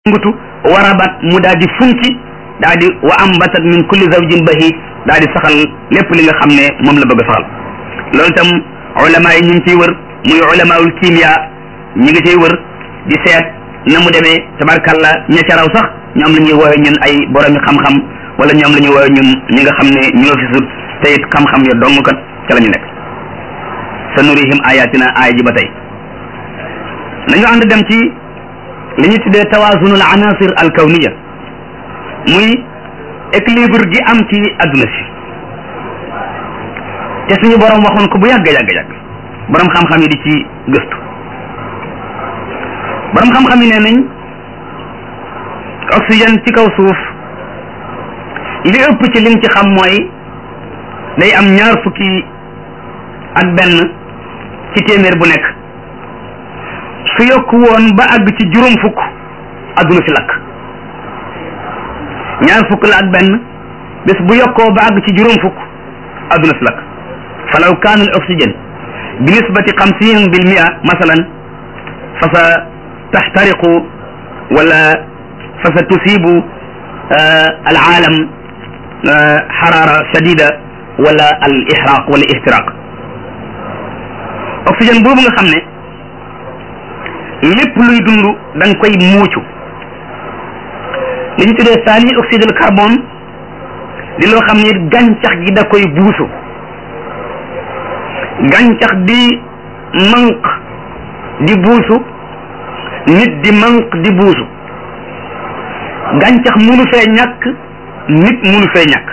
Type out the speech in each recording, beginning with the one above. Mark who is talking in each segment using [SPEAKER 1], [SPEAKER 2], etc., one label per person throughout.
[SPEAKER 1] ngutu warabat mu daal di funki daal di wa ambatat min kulli zawjin bahi daal di saxal lépp li nga xam ne moom la bëgg a saxal loolu itam ulama yi ñu ngi ciy wër muy ulamaul kimia ñi ngi ciy wër di seet na mu demee tabarkalla ña ca raw sax ñoom la ñuy woowe ñun ay boromi xam-xam wala ñoom la ñuy woowe ñun ñi nga xam ne ñoo fi sut te it xam-xam ya dong kat ca la ñu nekk sa nurihim ayatina aaya ji ba tey nañu ànd dem ci li ñu tuddee tawaazunul anasir al kawniya muy équilibre gi am ci adduna si te suñu borom waxoon ko bu yàgg yàgg yàgg borom xam-xam yi di ci gëstu borom xam-xam yi nee nañ oxygène ci kaw suuf li ëpp ci liñ ci xam mooy day am ñaar fukki ak benn ci téeméer bu nekk su yokku woon ba àgg ci juróom fukk adduna si lakk ñaar fukk la ak benn bés bu yokkoo ba àgg ci juróom fukk adduna si lakk falaw kaana al oxygène bi nisbati xamsin bil mia masalan fa sa taxtariqu wala fa sa tusibu al aalam xaraara shadida wala al ixraq wala ixtiraq oxygène boobu nga xam ne lépp luy dund da nga koy muucu li ñu tuddee saani oxyde de carbone di loo xam ne gàncax gi da koy buusu gàncax di manq di buusu nit di manq di buusu gàncax munu fee ñàkk nit munu fee ñàkk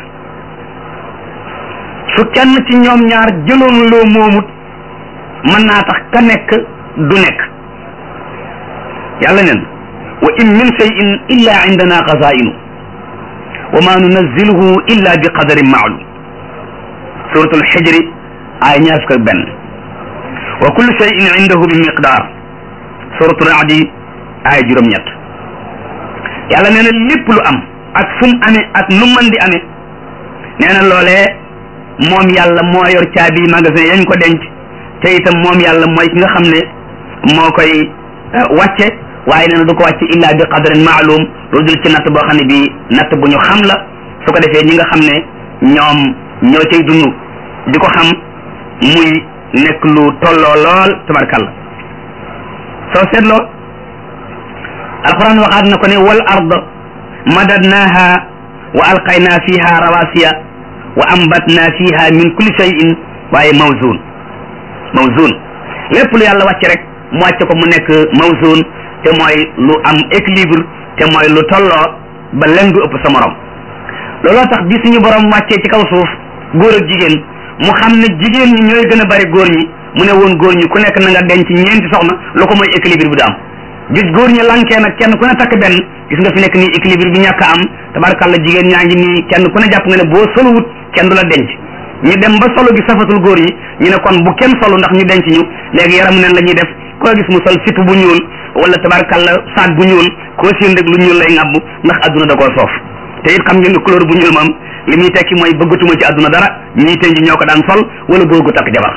[SPEAKER 1] su kenn ci ñoom ñaar jëloon loo moomut mën naa tax ka nekk du nekk yàlla neen wa in min cheyin illa indana xazainu wa ma nunazziluhu illa bi qadarin maalum suratul xijri ay ñaar fukk ak benn wa kullu cheyin indahu bi miqdar suratul raadi ay juróom-ñett yàlla nee na lépp lu am ak fu mu amee ak nu mën di amee nee na loolee moom yàlla moo yor caabi magasin yañ ko denc te itam moom yàlla mooy ki nga xam ne moo koy wàcce waaye nee na du ko wàcce illa bi qadarin maalum lu dul ci natt boo xam ne bi natt bu ñu xam la su ko defee ñi nga xam ne ñoom ñoo cay dund di ko xam muy nekk lu tolloo lool tabarkalla soo seetloo alquran waxaat na ko ne wal ard madadnaha wa alqayna fiha rawasiya wa ambatna fiha min kulli shay'in waaye mawzun mawzun lépp lu yàlla wàcc rek mu wàcce ko mu nekk mawzun te mooy lu am équilibre te mooy lu tolloo ba len du ëpp sa morom looloo tax bi suñu borom wàccee ci kaw suuf góor ak jigéen mu xam ne jigéen ñi ñooy gën a bari góor ñi mu ne woon góor ñi ku nekk na nga denc ñeenti soxna lu ko mooy équilibre bi du am gis góor ñi lankee nag kenn ku ne takk benn gis nga fi nekk nii équilibre bi ñàkk a am tabarkalla jigéen ñaa ngi nii kenn ku ne jàpp nga ne boo solowut kenn du la denc ñu dem ba solo gi safatul góor ñi ñu ne kon bu kenn solu ndax ñu denc ñu léegi yaramu neen la ñuy def koo gis mu sol sipp bu ñuul wala tabarkalla saag bu ñuul koo seen rek lu ñuul lay ŋàbb ndax adduna da koo soof te it xam ngeen ne couleur bu ñuul moom li muy tekki mooy bëggatuma ci adduna dara ñii tënj ñoo ko daan sol wala góor gu takk jabar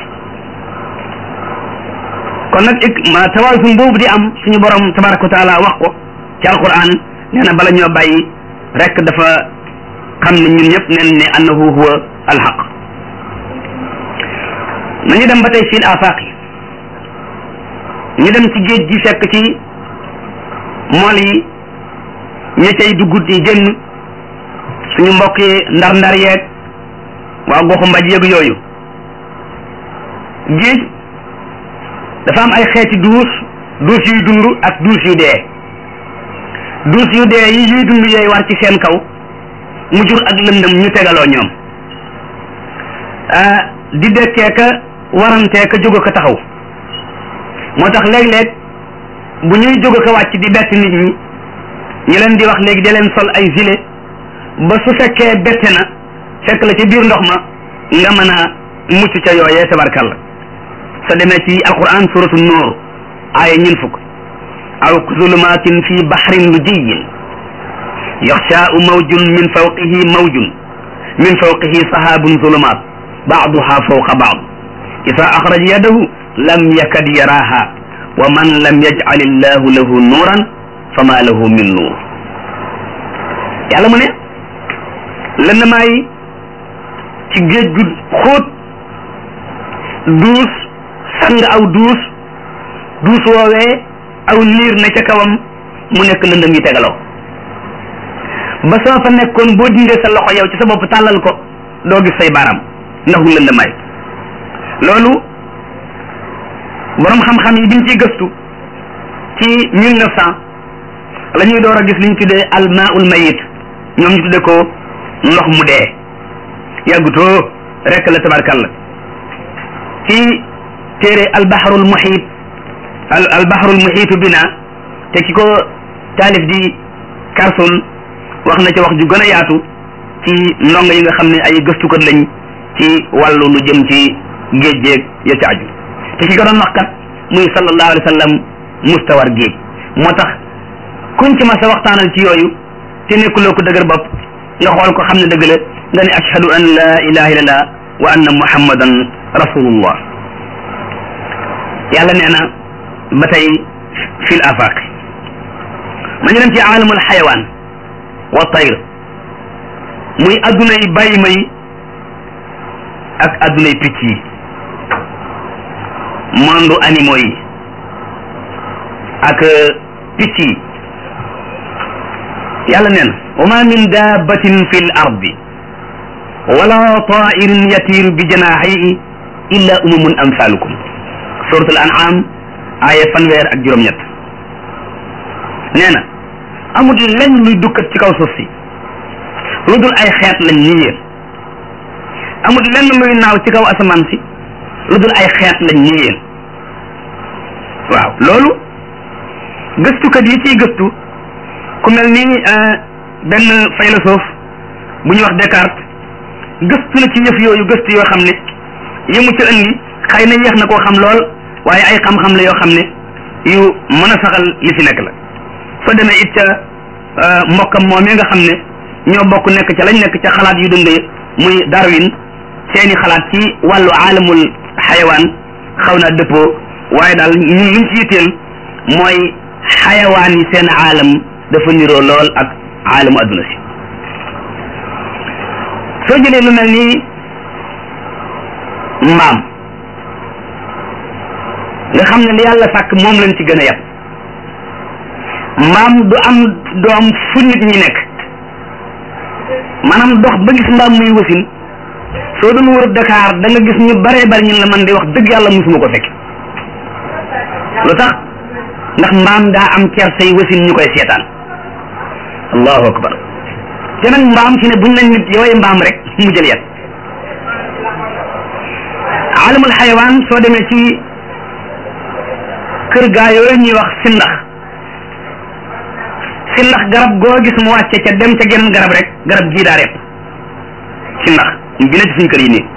[SPEAKER 1] kon nag ik ma tawaasun boobu di am suñu borom tabaraka wa taala wax ko ci alquran nee na bala ñoo bàyyi rek dafa xam ne ñun ñëpp neen ne annahu huwa alxaq nañu dem ba tey fil afaqi ñu dem ci géej gi fekk ci mool yi ña cay dugg di génn suñu mbokk yi ndar-ndar yeeg waa goxu mbaj yeeg yooyu géej dafa am ay xeeti duus duus yuy dund ak duus yu dee duus yu dee yi yuy dund yooyu war ci seen kaw mu jur ak lëndëm ñu tegaloo ñoom di dekkee ka warantee ka jóg ko taxaw moo tax léeg-léeg bu ñuy jóg ko wàcc di bett nit ñi ñu leen di wax léegi da leen sol ay gilet ba su fekkee bette na fekk la ci biir ndox ma nga mën a mucc ca yooyee tabarkalla sa demee ci alquran suratu nuur aaya ñin fukk aw zulumatin fi bahrin lujiyin yaxshaau mawjun min fawqihi mawjun min fawqihi sahabun zulumat baaduha fawqa baad isa axraja yadahu lam yakad yaraha wa man lam yajcal illahu lahu nuuran fama lahu min nuur yàlla mu ne lëndamaay ci géej gu xóot duus sang aw duus duus woowee aw niir na ca kawam mu nekk lëndëm yi tegaloo ba soo fa nekkoon boo dindee sa loxo yow ci sa bopp tàllal ko doo gis say baaraam ndaxu lëndamaay loolu borom xam-xam yi biñ ciy gëstu ci mille neuf cent la ñuy door a gis li ñu tuddee almaul mayit ñoom ñu tuddee ko ndox mu dee yàggutoo rek la tabarkalla ci téere albaharul muhit al albaharul muhitu bina te ki ko taalif di Carson wax na ca wax ju gën a yaatu ci ndongo yi nga xam ne ay gëstukat lañ ci wàllu lu jëm ci géej géej ya ca aju te ki ko doon wax kat muy sallallahu alayhi wa sallam mustawar géej moo tax kuñ ci mas a waxtaanal ci yooyu te nekkuloo ko dëgër bopp nga xool ko xam ne dëgg la nga ne ashhadu an la ilaha illallah wa anna muhammadan rasulullah yàlla nee na ba tey fil afaq ma ñu dem ci aalamul xayawaan wa tayr muy adduna yi bàyyi ma yi ak adduna yi picc yi monde animaux yi ak picc yi yàlla nee na wa ma min dabbatin fi l ardi wala tairin yatiru bi janahihi illa umamun amsalukum suratul an'am aaya fanweer ak juróom-ñett nee na amul lenn luy dukkat ci kaw suuf si lu dul ay xeet lañ ni yéen amul lenn luy naaw ci kaw asamaan si lu dul ay xeet lañ ni yéen waaw loolu gëstukat yi ciy gëstu ku mel ni benn philosophe bu ñuy wax Descartes gëstu na ci yëf yooyu gëstu yoo xam ne yëmu ci indi xëy na yéex na koo xam lool waaye ay xam-xam la yoo xam ne yu mën a saxal li fi nekk la soo demee it ca mbokkam moom yi nga xam ne ñoo bokk nekk ca lañ nekk ca xalaat yu dundee muy Darwin seeni xalaat ci wàllu aalamul xayawaan xaw naa dëppoo waaye daal ñun liñ ci yitteel mooy xayawaan yi seen aalam dafa niroo lool ak aalamu adduna si soo jëlee lu mel ni mbaam nga xam ne li yàlla sàkk moom lañ ci gën a yab mbaam du am doom fu nit ñi nekk maanaam dox ba gis mbaam muy wasin soo doon wër Dakar da nga gis ñu baree bari ñun la man di wax dëgg yàlla musuma ko fekk lu tax ndax mbaam daa am kersay wasin ñu koy seetaan allahu akbar te nag mbaam fi ne buñ nañ nit yooyu mbaam rek mu jël yet alamul xayawaan soo demee ci kër gaa yooyu ñuy wax sindax sindax garab goo gis mu wàcce ca dem ca geneen garab rek garab gii daa rep sindax bi ne ci suñ kër yi nii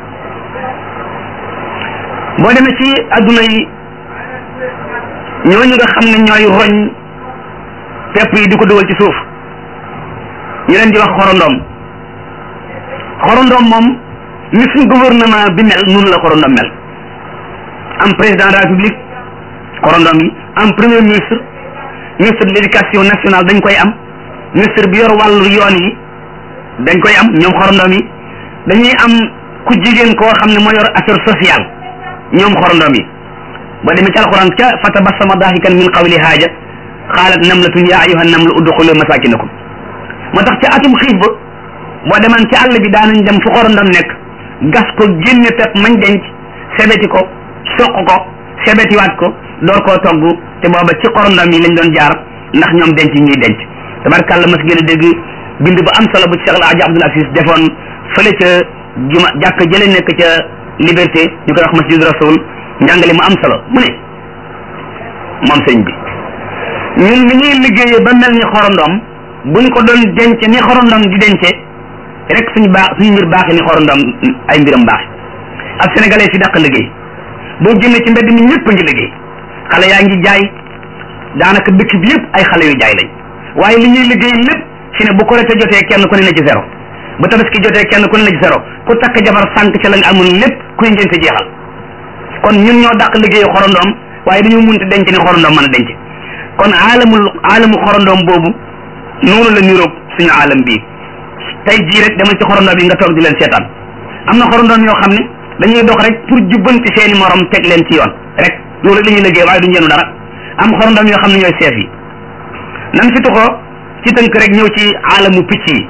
[SPEAKER 1] boo demee ci adduna yi ñooñu nga xam ne ñooy roñ pepp yi di ko dugal ci suuf ñu leen di wax xorondom xorondom moom ni suñ gouvernement bi mel noonu la xorondom mel am président de la république xorondom yi am premier ministre ministre de l'éducation nationale dañ koy am ministre bi yor wàllu yoon yi dañ koy am ñoom xorondom yi dañuy am ku jigéen koo xam ne moo yor affaire sociale ñoom xorondom yi ba demee ci alquran ca fa tabassama dahikan min qawli haaja xaalat namlatun ya ayuha namlu udxulu masakinakum moo tax ci atum xiif ba boo demaan ci àll bi daanañ dem fu xorondom nekk gas ko génne pepp mañ denc sebeti ko soq ko sebetiwaat ko door koo togg te booba ci xorondom yi lañ doon jaar ndax ñoom denc ñuy denc tabarkàlla mas gën a dégg bind bu am solo bu Cheikh El Hadji Abdoul Aziz defoon fële ca juma jàkk jële nekk ca liberté ñu koy wax masjid rasul njàngale mu am solo mu ne moom sëñ bi ñun ni ñuy liggéeyee ba mel ni xorondom buñ ko doon denc ni xorondom di dence rek suñu baax suñu mbir baax ni xorondom ay mbiram baax ab sénégalais fi dàq liggéey boo génnee ci mbedd mi ñëpp a ngi liggéey xale yaa ngi jaay daanaka dëkk bi yëpp ay xale yu jaay lañ waaye li ñuy liggéey lépp fi ne bu korite jotee kenn ku ne na ci zéro bu tabaski jotee kenn ku ne na ci zéro ku takk jabar sànq ca la nga amoon lépp kuy ngénte jeexal kon ñun ñoo dàq liggéeyu xorondom waaye dañoo munti denc ni xorondom mën a denc kon aalamul aalamu xorondoom boobu noonu la niroog suñu aalam bii tey jii rek demal ci xorondoom yi nga toog di leen seetaan am na xorondoom yoo xam ne dañuy dox rek pour jubbanti seeni morom teg leen ci yoon rek loolu rek la ñuy liggéey waaye duñu yenu dara am xorondoom yoo xam ne ñooy seef yi nan fi tuxoo ci tënk rek ñëw ci aalamu picc yi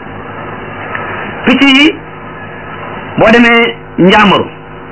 [SPEAKER 1] picc yi boo demee njaamaru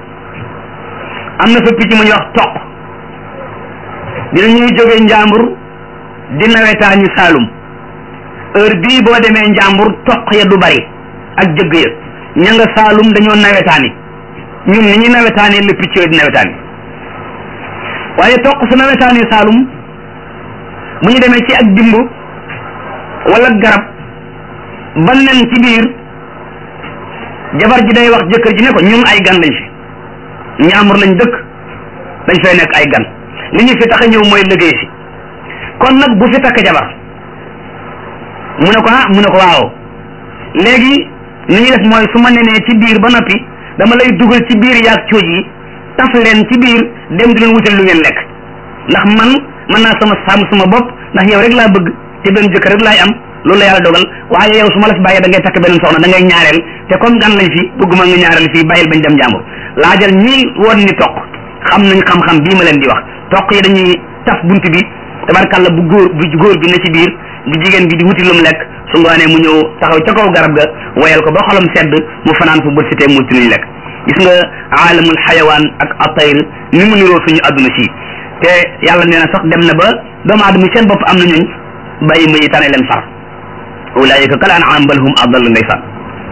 [SPEAKER 1] am na fa picc mu ñuy wax toq dina ñuy jógee njàmbur di nawetaani saalum heure bii boo demee njàmbur toq ya du bari ak jëgg ya ña nga saalum dañoo nawetaani ñun ni ñuy nawetaani la picc yooyu di nawetaani waaye toq su nawetaani saalum bu ñu demee ci ak dimb wala garab ba nen ci biir jabar ji day wax jëkkër ji ne ko ñun ay gan lañ fi njàmbur lañ dëkk dañ fay nekk ay gan li ñu fi tax a ñëw mooy liggéey si kon nag bu fi takk jabar mu ne ko ah mu ne ko waaw léegi ni ñuy def mooy su ma nenee ci biir ba noppi dama lay dugal ci biir yaag cooj yi taf leen ci biir dem di leen wutal lu ngeen lekk ndax man mën naa sama sàmm sama bopp ndax yow rek laa bëgg te benn jëkkër rek laay am loolu la yàlla dogal waaye yow su ma la fi bàyyee da ngay takk beneen soxna da ngay ñaareel te comme gan lañ fi bëgguma nga ñaareel fii bàyyil bañ dem jàmbur laajal ñii woon ni toq xam nañ xam-xam bii ma leen di wax toq yi dañuy taf bunt bi tabarkàlla bu góor bu góor bi ne ci biir bu jigéen bi di wuti lu mu lekk su ngoonee mu ñëw taxaw ca kaw garab ga woyal ko ba xolam sedd mu fanaan fu bët sitee mu wuti luñ lekk gis nga aalamul xayawaan ak atayr ni mu niroo suñu adduna si te yàlla nee na sax dem na ba doomu aadama seen bopp am na ñuñ bàyyi ma yi tane leen far ulaayika kal an'aam bal hum adall ndeysaan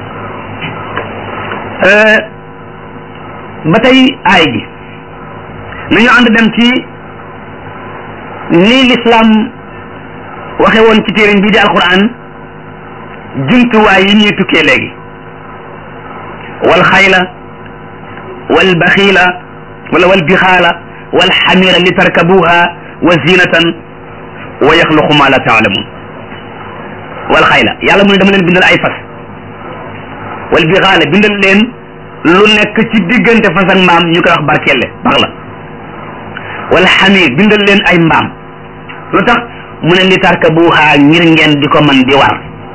[SPEAKER 1] ba tey aay gi nañu ànd dem ci ni lislaam waxe woon ci téeréem bii di alquran jumtuwaay yi ñuy tukkee léegi wal xayla wal baxiila wala wal bixaala wal xamira li tarkabuha wa zinatan wa yaxluqu ma la taalamun wal xayla yàlla mu ne dama leen bindal ay fas wal bixaala bindal leen lu nekk ci diggante fas ak mbaam ñu koy wax barkelle bax la wala xamir bindal leen ay mbaam lu tax mu ne li tarkabuha ngir ngeen di ko man di war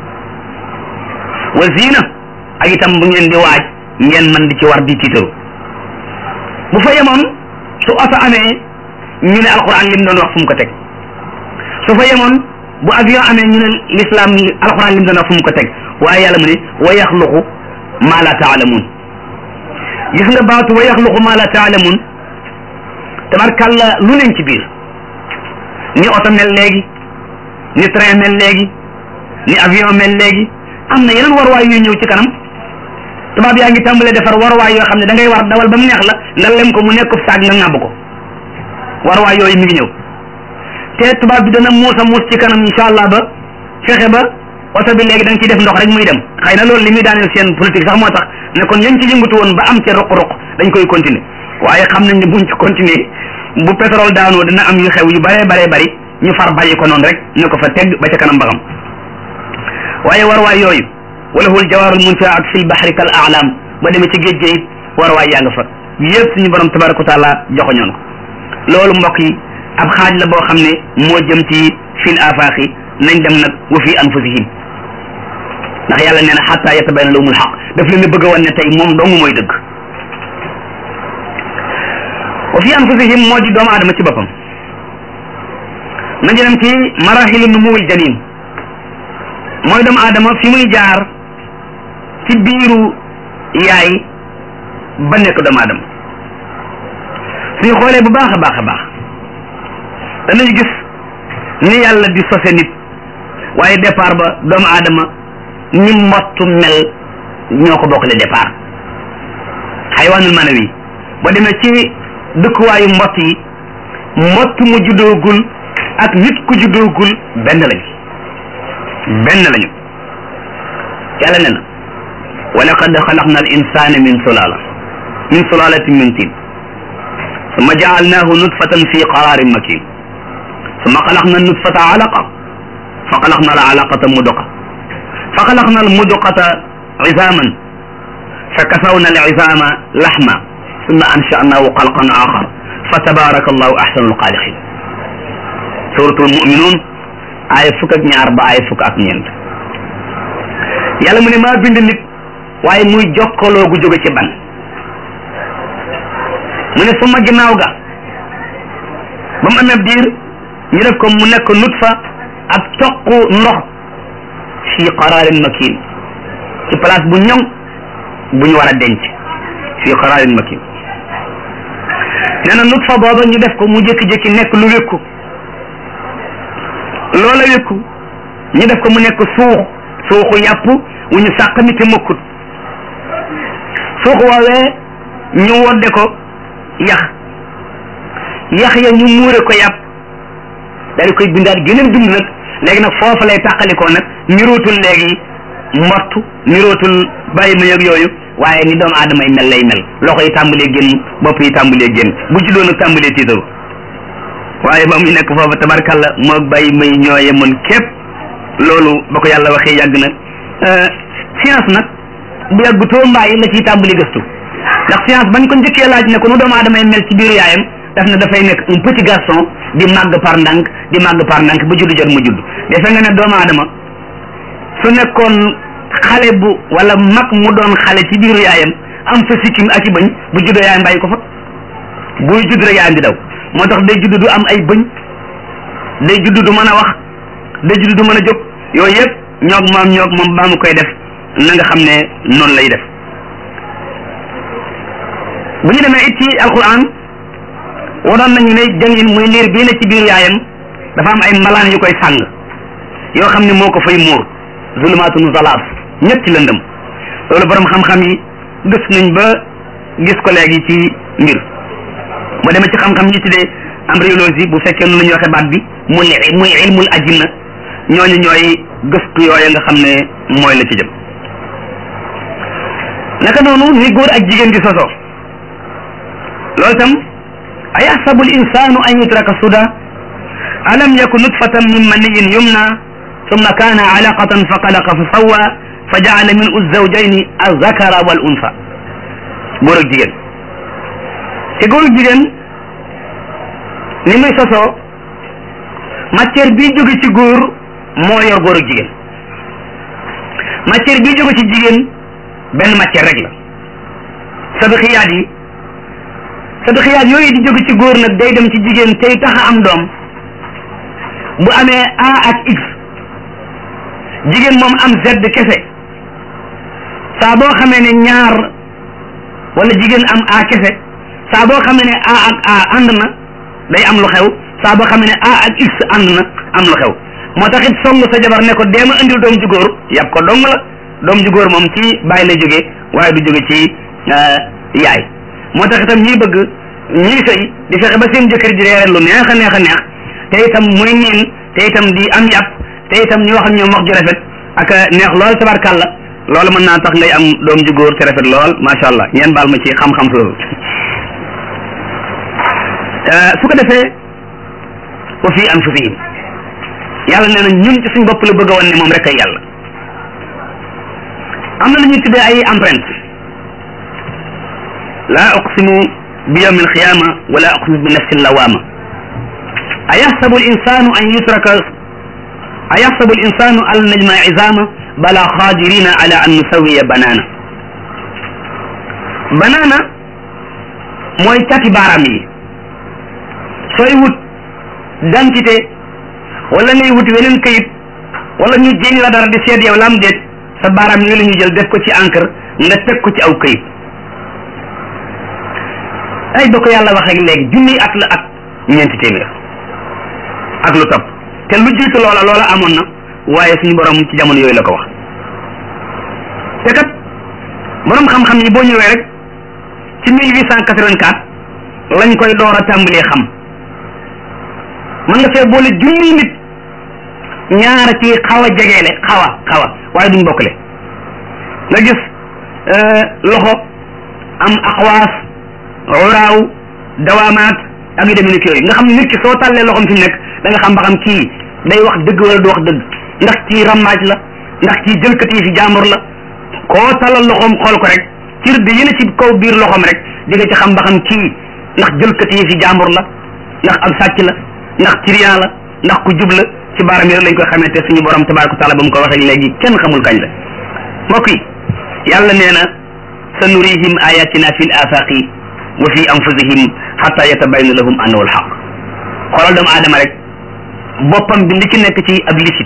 [SPEAKER 1] wa zina ak itam bu ngeen di waaj ngeen man di ci war di tiitaru bu fa yemoon su oto amee ñu ne alquran lim doon wax fu mu ko teg su fa yemoon bu avion amee ñu ne l'islam alquran lim doon wax fu mu ko teg waaye yàlla mu ne wa yaxluqu ma la taalamun gis nga baatu wa yaxluqu ma la taalamun tabarkàlla lu leen ci biir ni oto mel léegi ni train mel léegi ni avion mel léegi am na yeneen warwaay yuy ñëw ci kanam tubaab yaa ngi tàmbalee defar warwaay yoo xam ne da ngay war dawal ba mu neex la nga lem ko mu nekk saag nga ŋàbb ko warwaay yooyu mi ngi ñëw te tubaab bi dana muus a muus ci kanam incha allah ba fexe ba oto bi léegi da nga ciy def ndox rek muy dem xëy na loolu li muy daaneel seen politique sax moo tax ne kon lañ ci yëngatu woon ba am ca ruq-ruq dañ koy continuer waaye xam nañ ne buñ ci continuer bu pétrole daanoo dina am yu xew yu bare bare bari ñu far bàyyi ko noonu rek ne ko fa tegg ba ca kanam ba xam waaye warwaay yooyu wala hul jawaarul munfiat fil bahri kal a'lam ba demee ci géej géej warwaay yaa nga fa yëpp suñu borom tabaraka wa taala joxoñoon ko loolu mbokk yi ab xaaj la boo xam ne moo jëm ci fil afaaxi nañ dem nag wa fi anfusihim ndax yàlla nee na xatta yatabayana lahumul xaq daf leen a bëgg a wan ne tey moom dong mooy dëgg wa fi anfusihim moo di doomu aadama ci boppam nañu dem ci marahilu numuwil janin mooy doomu aadama fi muy jaar ci biiru yaay ba nekk doomu aadama suñu xoolee bu baax a baax a baax danañu gis ni yàlla di sose nit waaye départ ba doomu aadama ni mbottu mel ñoo ko bokkale départ xaywaanul manawi ba demee ci dëkkuwaayu mbott yi mbott mu juddoogul ak nit ku juddoogul benn lañu benn lañu yàlla ne na wa laqad xalaqna al insana min sulala min sulalatin min tin summa jaalnahu nutfatan fi qararin makin summa xalaqna nutfata alaqa fa xalaqna al alaqata muduqa fa xalaqna al muduqata izaman fa kasawna al izama laxma summa ansha'nahu xalqan axar fa tabaraka allahu axsanu alxaaliqin suratul muminuun aaya fukk ak ñaar ba aaya fukk ak ñeent yàlla mu ne maa bind nit waaye muy jokkaloo gu jóge ci ban mu ne suma ginnaaw ga ba mu amee diir ñu def ko mu nekk nutfa ak toq ndox fii qaraarin makin ci place bu ñoŋ bu ñu war a denc fii qaraarin makin nee na nutfa booba ñu def ko mu jékki-jékki nekk lu wékku loola wékku ñu def ko mu nekk suux suuxu yàpp wu ñu sàq mi te mokkut suux woowee ñu wodde ko yax yax ya ñu muure ko yàpp daal di koy bindaat geneen bind nag léegi nag foofa lay tàqalikoo nag nirootul léegi mbott nirootul bàyyi ma yëg yooyu waaye ni doomu aadama yi mel lay mel loxo yi tàmbalee génn bopp yi tàmbalee génn bu ci doon nag tàmbalee tiitaru waaye ba muy nekk foofa tabarkalla moo bàyyi may ñooye mën képp loolu ba ko yàlla waxee yàgg na science nag bu yàgg too mbaay la ciy tàmbali gëstu ndax science bañ ko njëkkee laaj ne ko nu doomu aadama yi mel ci biiru yaayam daf na dafay nekk un petit garçon di màgg par ndànk di màgg par ndànk ba juddu jot mu judd defe nga ne doomu aadama su nekkoon xale bu wala mag mu doon xale ci biiru yaayam am fa sikkim ak i bëñ bu juddoo yaayam bàyyi ko fa buy judd rek yaayam di daw moo tax day judd du am ay bëñ day judd du mën a wax day judd du mën a jóg yooyu yëpp ñoog maam ñoog moom baa mu koy def na nga xam ne noonu lay def bu ñu demee it ci alquran waroon nañu ne jangin muy liir bii ne ci biir yaayam dafa am ay malaan yu koy sàng yoo xam ne moo ko fay muur zulumaatun zalaat ñetti lëndëm loolu borom xam-xam yi gës nañ ba gis ko léegi ci mbir boo demee ci xam-xam yi tuddee embryologie bu fekkee noonu la ñuy waxee baat bi muy muy ilmul ajinna ñooñu ñooy gëstu yooyu nga xam ne mooy la ci jëm naka noonu ni góor ak jigéen di sosoo loolu tam ayaxsabu l insanu an yutraka suda alam yaku nutfatan min maniyin yumna summa kana alaqatan fa xalaqa fa sawwa fa jaala min uzzawjayni azakara wal unsa góor ak jigéen te góor ak jigéen ni muy sosoo matière bii jóge ci góor moo yor góor ak jigéen matière bii jóge ci jigéen benn matière rek la sadxiyaat yi sadxiyaat yooyu di jóge ci góor nag day dem ci jigéen tey tax a am doom bu amee A ak X jigéen moom am Z kese saa boo xamee ne ñaar wala jigéen am A kese saa boo xamee ne A ak A ànd na day am lu xew saa boo xamee ne A ak X ànd na am lu xew moo tax it song sa jabar ne ko deema indil doom ju góor yàpp ko dong la doom ju góor moom ci bàyyi lay jógee waaye du jóge ci yaay moo tax itam ñiy bëgg ñiy sëy di fexe ba seen jëkkër ji reere lu neex a neex a neex te itam muy niin te itam di am yàpp te itam ñu wax ak ñoom wax ju rafet ak neex lool tabarkàlla loolu mën naa tax ngay am doom ju góor te rafet lool macha allah ngeen baal ma ci xam-xam loolu su ko defee wa fi anfusihim yàlla nee na ñun ci suñ bopp la bëgg a wan ne moom rek ay yàlla am na lu ñuy tuddee ay empreinte laa uqsimu bi yawmi alqiyama wala uqsimu bi nafsi lawama ayaxsabu alinsanu an yutraka ayaxsabu alinsanu an najma izama bala qadirina ala an nusawiya banana banana mooy cati baaraam yi sooy wut dentité wala ngay wut weneen kayit wala ñu jéñ la dara di seet yow lam déet sa baaraam yi la ñu jël def ko ci encre nga teg ko ci aw kayit ay ba ko yàlla wax ak léegi junniy at la ak ñeenti téeméer ak lu topp te lu jiitu loola loola amoon na waaye suñu borom ci jamono yooyu la ko wax te kat borom xam-xam yi boo ñëwee rek ci 1884 lañ koy door a tàmbalee xam mën nga fee boole junniy nit ñaar ci xaw a jegeele xaw a xaw a waaye duñ bokkle nga gis loxo am axwaas uraaw dawaamaat ak yu demee ni yooyu nga xam ne nit ki soo tàllee loxoom fi mu nekk da nga xam ba xam kii day wax dëgg wala du wax dëgg ndax kii rammaaj la ndax kii jëlkati yi fi jaambur la koo tàllal loxoom xool ko rek ci rëdd yi ne ci kaw biir loxoom rek di nga ci xam ba xam kii ndax jëlkati yi fi jaambur la ndax ab sàcc la ndax trian la ndax ku jubla ci baaram yi rek lañ koy xamee te suñu borom tabaraka taala ba mu ko waxee léegi kenn xamul kañ la mbokk yi yàlla nee na sa nurihim ayatina fi l afaqi wa fi anfusihim xata yatabayna lahum annahu alxaq xoolal doomu aadama rek boppam bi li ci nekk ci ab lisit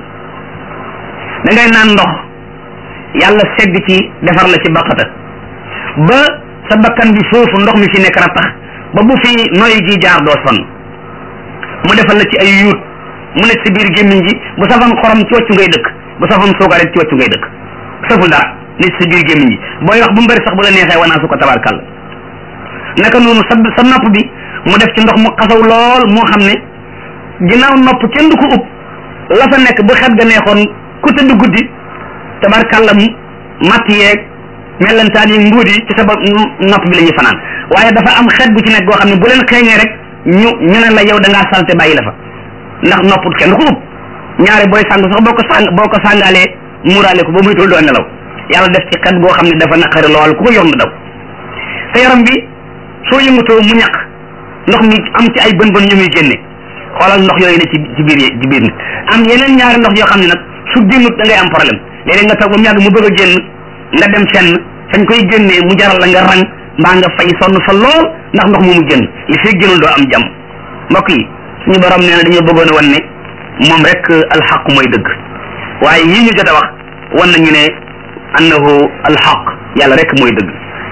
[SPEAKER 1] da ngay naan ndox yàlla segg ci defar la ci baqata ba sa bakkan bi foofu ndox mi fi nekk rattax ba bu fi noy gi jaar doo sonn mu defal la ci ay yuut mu nekk si biir gémmiñ gi bu safan xorom ci wàccu ngay dëkk bu safan suukar ci wàccu ngay dëkk saful dara nit si biir gémmiñ gi booy wax bu mu bëri sax bu la neexee wanaa su ko tabarkàlla naka noonu sa sa nopp bi mu def ci ndox mu xasaw lool moo xam ne ginnaaw nopp kenn du ko ub la fa nekk bu xet ga neexoon ku tëdd guddi tabarkàlla matt yeeg mellantaan yi nguut yi ci sa bopp nopp bi la ñuy fanaan waaye dafa am xet bu ci nekk goo xam ne bu leen xeeñee rek ñu ñu ne la yow da ngaa salte bàyyi la fa ndax nopp kenn du ko ub ñaare booy sàng sax boo ko sàng boo ko sàngaalee muuraale ko ba muy tul doo nelaw yàlla def ci xet goo xam ne dafa naqari lool ku ko yor na daw sa yaram bi soo yëngatoo mu ñaq ndox mi am ci ay bën bën yu muy génne xoolal ndox yooyu ne ci ci biir ci biir nit am yeneen ñaari ndox yoo xam ne nag su génnut da ngay am problème léeg-léeg nga toog ba mu yàgg mu bëgg a génn nga dem fenn fañ koy génnee mu jaral la nga rang mbaa nga fay sonn fa lool ndax ndox moomu génn li fee génnul doo am jàmm mbokk yi suñu borom nee na dañoo bëggoon a wan ne moom rek alxaq mooy dëgg waaye yii ñu jot a wax wan nañu ne annahu alxaq yàlla rek mooy dëgg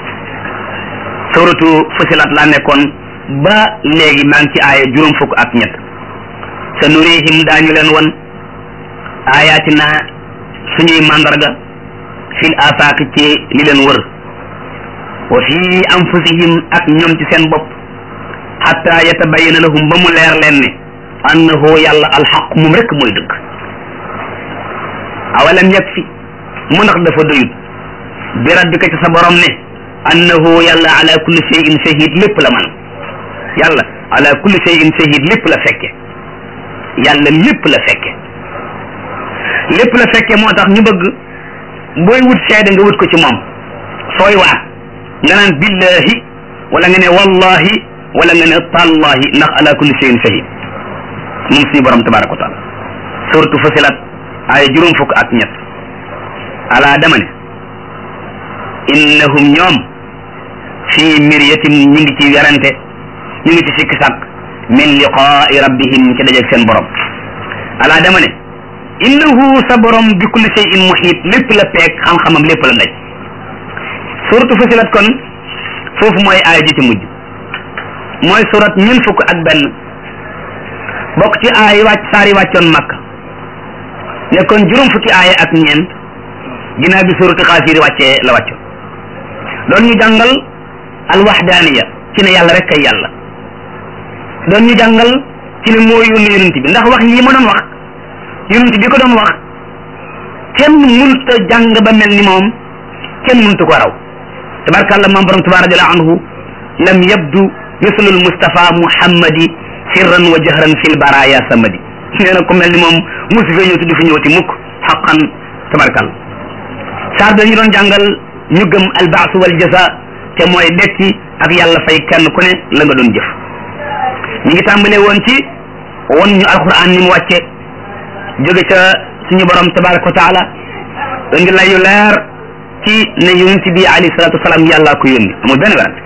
[SPEAKER 1] suratu fusilat laa nekkoon ba léegi maa ngi ci aaya juróom fukk ak ñett sa nurihim daañu leen wan ayatina suñuy mandarga fil afaaq ci li leen wër wa fi anfusihim ak ñoom ci seen bopp xatta yatabayana lahum ba mu leer leen ne annahu yàlla alxaq moom rek mooy dëgg awalam yakfi mu ndax dafa doyut bi rabbika ci sa borom ne annahu yàlla ala kulli shay'in shahid lépp la man yàlla ala kulli shay'in shahid lépp la fekke yàlla lépp la fekke lépp la fekke moo tax ñu bëgg booy wut seede nga wut ko ci moom sooy waat nga naan billahi wala nga ne wallahi wala nga ne tallahi ndax ala kulli shay'in shahid moom suñu borom tabaraka wa taala suratu fasilat ay juróom fukk ak ñett ala dama ne innahum ñoom fii miryatin ñu ngi ci werante ñu ngi ci sikki sàkk min liqaai rabbihim ci dajeeg seen borom ala dama ne innahu sa borom bi kulli shay'in muhiit lépp la peeg xam-xamam lépp la ndaj suratu fasilat kon foofu mooy aaya ji ci mujj mooy surat ñun fukk ak benn bokk ci aay wàcc saar yi wàccoon makka nekkoon juróom fukki aaya ak ñeent ginnaaw bi suratu xaasiri wàccee la wàccoon doon ñu jàngal alwaxdaaniya ci ne yàlla rek kay yàlla doon ñu jàngal ci ne moo yónni yonent bi ndax wax yi ma doon wax yonent bi ko doon wax kenn mënut a jàng ba mel ni moom kenn mënut ko raw tabarkàlla maam borom tuba radiallahu anhu lam yabdu mislu almustafa muhammadi sirran wa jahran fil baraya samadi nee na ku mel ni moom musu fee ñëw tuddi fi ñëwati mukk xaqan tabarkàlla saar bi dañu doon jàngal ñu gëm albaasu wal jasa te mooy dekki ak yàlla fay kenn ku ne la nga doon jëf ñu ngi tàmbalee woon ci won ñu alquran ni mu wàcce jóge ca suñu borom tabaraka wa taala indi layu leer ci ne yonent bi alayhi salatu wasalaam yàllaa ko yónni amul benn werante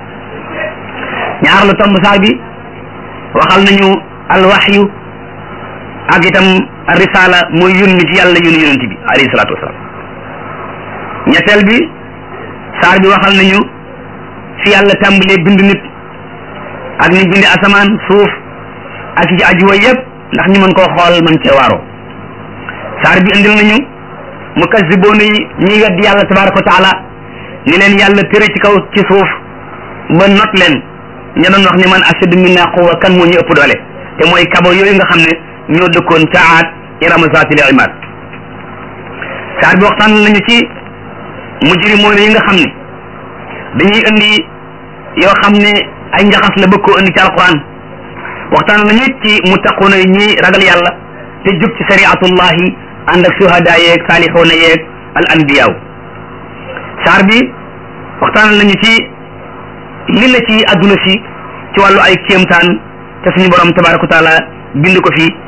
[SPEAKER 1] ñaar lu tomb saar bi waxal nañu alwaxyu ak itam risala mooy yónni ci yàlla yónni yonent bi alayhi salatu wasalaam ñetteel bi saar bi waxal nañu fi yàlla tàmbalee bind nit ak ni bindi asamaan suuf ak ci aju way yëpp ndax ñu mën koo xool mën cee waaroo saar bi indil nañu mukazziboon yi ñiy weddi yàlla tabaraka wa taala ni leen yàlla tëre ci kaw ci suuf ba not leen ña doon wax ni man ashadu minna quwwa kan moo ñu ëpp doole te mooy kabo yooyu nga xam ne ñoo dëkkoon ca aat irama zaatil imaad saar bi waxtaan nañu ci mujrimoon yi nga xam ne dañuy indi yoo xam ne ay njaxas la bëgg koo indi ci alquran waxtaan nañu ci muttaquuna yi ñi ragal yàlla te jub ci shariatullahi ànd ak suhada yeeg saalixoona yeeg al anbiyaaw saar bi waxtaan nañu ci li la ci adduna si ci wàllu ay kéemtaan te suñu borom tabaraka wa taala bind ko fi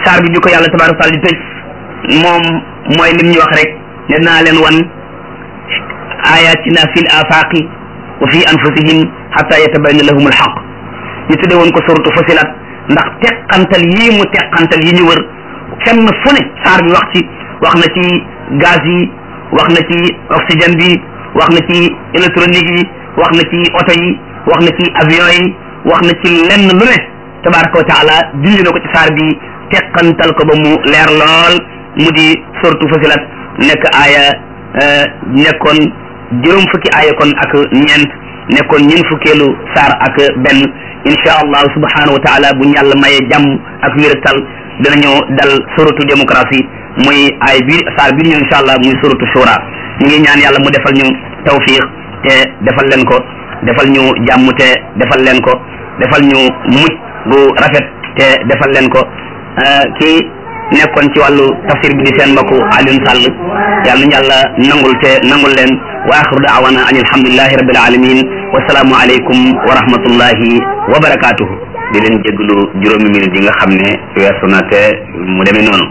[SPEAKER 1] saar bi bi ko yàlla tabaraka taala di tëj moom mooy lim ñu wax rek ne naa leen wan ayatina fi l afaqi wa fi anfusihim xata yatabayana lahum alxaq ñu tudde woon ko suratu fasilat ndax teqantal yii mu teqantal yi ñu wër fenn fu ne saar bi wax ci wax na ci gaz yi wax na ci oxygène bi wax na ci électronique yi wax na ci oto yi wax na ci avion yi wax na ci lenn lu ne tabaraka wa taala dindi na ko ci saar bi teqantal ko ba mu leer lool mu di suratu fasilat nekk aaya nekkoon juróom fukki aaya kon ak ñeent nekkoon ñeent fukkeelu saar ak benn insha allah subhanahu wa taala bu yàlla mayee jàmm ak wératal danañu dal suratu démocratie muy ay bi saar bi ñu insha allah muy suratu shura ñu ngi ñaan yàlla mu defal ñu tawfiq te defal leen ko defal ñu jàmm te defal leen ko defal ñu mucc bu rafet te defal leen ko kii nekkoon ci wàllu tafsir bi di seen mbokku Alioune Sall yàlla nañu yàlla nangul te nangul leen wa axiru daawana an alhamdulillahi rabbil alamin wasalaamu aleykum wa rahmatullahi wa barakatuhu di leen jéglu juróomi minute yi nga xam ne weesu na te mu demee noonu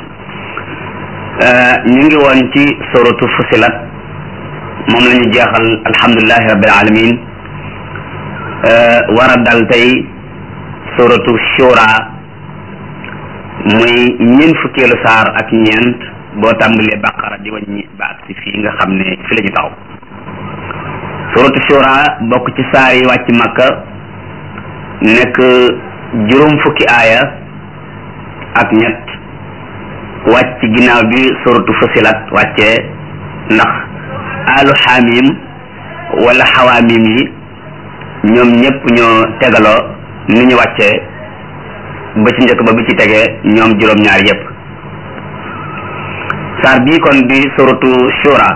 [SPEAKER 1] ñu ngi woon ci suratu fusilat moom la ñu jeexal alhamdulillahi rabbil alamin war a dal tey suratu shura muy ñeent fukkeelu saar ak ñeent boo tàmbalee baqara di wàññi ba ak si fii nga xam ne fi la ñu taxaw suratu shura bokk ci saar yi wàcc makka nekk juróom fukki aaya ak ñett wàcc ginnaaw bi suratu fusilat wàccee ndax alu xaamim wala xawaamim yi ñoom ñëpp ñoo tegaloo ni ñu wàccee ba ci njëkk ba bi ci tegee ñoom juróom-ñaar yépp saar bii kon di suratu shura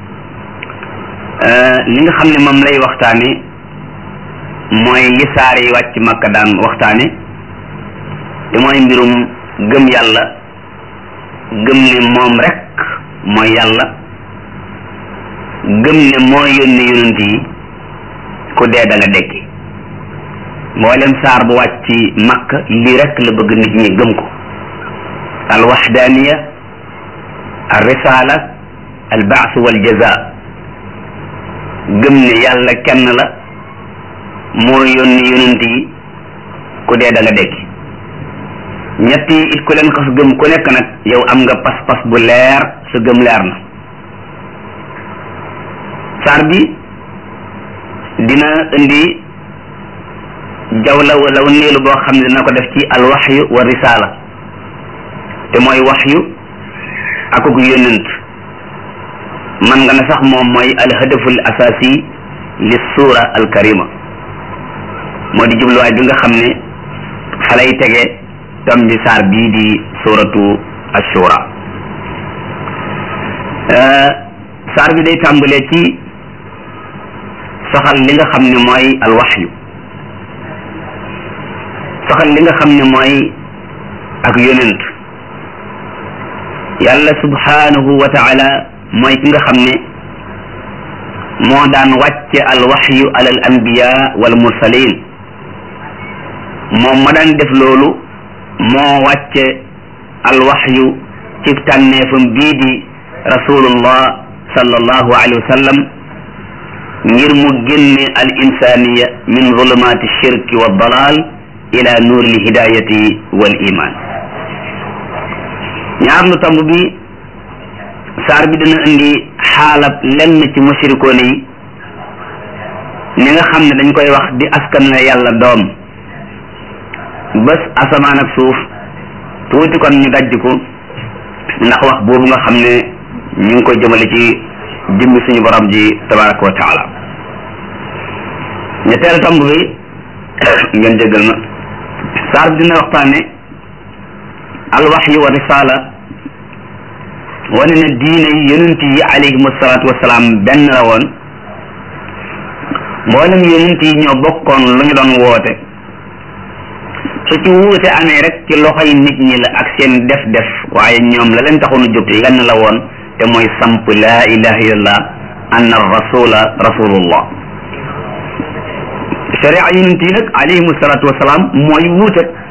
[SPEAKER 1] li nga xam ne moom lay waxtaane mooy yi saar yi wàcc makka daan waxtaane te mooy mbirum gëm yàlla gëm ne moom rek mooy yàlla gëm ne moo yónni yonent yi ku dee da nga dekki mboolem saar bu wàcc makka lii rek la bëgg nit ñi gëm ko al waxdaaniya al risala al baas wal jaza gëm ne yàlla kenn la moo yónni yonent yi ku dee da nga dekki ñett yi it ku leen xas gëm ku nekk nag yow am nga pas-pas bu leer sa gëm leer na saar bi dina indi jawla wala néelu boo xam ne dina ko def ci alwaxyu wa risala te mooy waxyu ak ku yónnent man nga ne sax moom mooy alhadaful asasi li suura alkarima moo di jubluwaay bi nga xam ne fa lay tege tom bi saar bii di suuratu ashura saar bi day tàmbalee ci soxal li nga xam ne mooy alwaxyu soxal li nga xam ne mooy ak yonent yàlla subhanahu wa taala mooy ki nga xam ne moo daan wàcce alwaxyu ala al anbiya wal mursalin moom ma daan def loolu moo wàcce alwaxyu ci tànneefam bii di rasulullah sallallahu alayhi wa sallam ngir mu génne al insaniya min zulumati shirki wa dalal ila nuuri l hidayati wal iman ñaar lu tomb bi saar bi dina indi xaalab lenn ci mushrikoon yi ni nga xam ne dañ koy wax di askan la yàlla doom bés asamaan ak suuf tuuti kon ñu dajj ko ndax wax boobu nga xam ne ñu ngi koy jëmale ci jëmmi suñu borom ji tabaraka wa taala ñetteel tomb bi ngeen jéggal ma saar bi dina waxtaane alwaxyu wa risala wane na diine yi yonent yi alayhim asalaatu wasalaam benn la woon mboolem yonent yi ñoo bokkoon lu ñu doon woote su ci wuute amee rek ci loxoy nit ñi la ak seen def def waaye ñoom la leen taxoon a jóg lenn la woon te mooy samp laa ilaha illallah anna rasula rasulullah sharia yonent yi nag alayhim asalaatu wasalaam mooy wuute